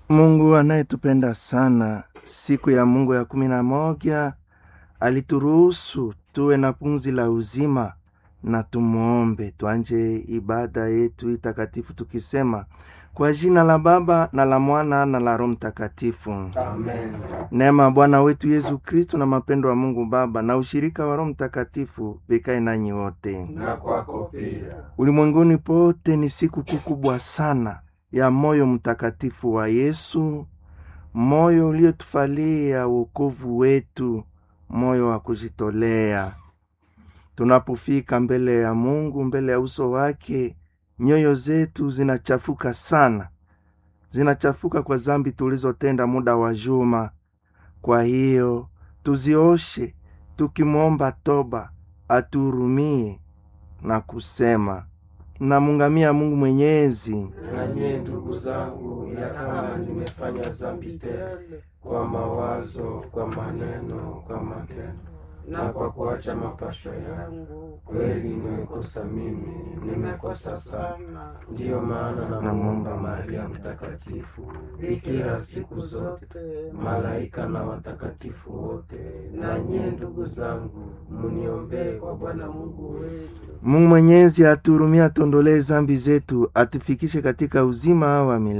Mungu anayetupenda sana, siku ya Mungu ya kumi na moja alituruhusu tuwe na pumzi la uzima, na tumuombe. Twanje ibada yetu itakatifu tukisema kwa jina la Baba na la Mwana na la Roho Mtakatifu. Amen. Neema ya Bwana wetu Yesu Kristo na mapendo ya Mungu Baba na ushirika wa Roho Mtakatifu vikae nanyi wote. Na kwako pia. Ulimwenguni pote ni siku kuu kubwa sana ya moyo mtakatifu wa Yesu, moyo uliotufalia wokovu wetu, moyo wa kujitolea. Tunapofika mbele ya Mungu, mbele ya uso wake, nyoyo zetu zinachafuka sana, zinachafuka kwa zambi tulizotenda muda wa juma. Kwa hiyo tuzioshe, tukimwomba toba atuhurumie na kusema namungamia Mungu Mwenyezi Na nyie ndugu zangu, ya kama nimefanya dhambi tele kwa mawazo, kwa maneno, kwa matendo na kwa kuacha mapasho yangu, kweli nimekosa mimi, nimekosa sana. Ndiyo maana namwomba Maria Mtakatifu, bikira siku zote, malaika na watakatifu wote, na nyie ndugu zangu, muniombee kwa Bwana Mungu wetu. Mungu Mwenyezi atuhurumie, atuondolee zambi zetu, atufikishe katika uzima wa milele.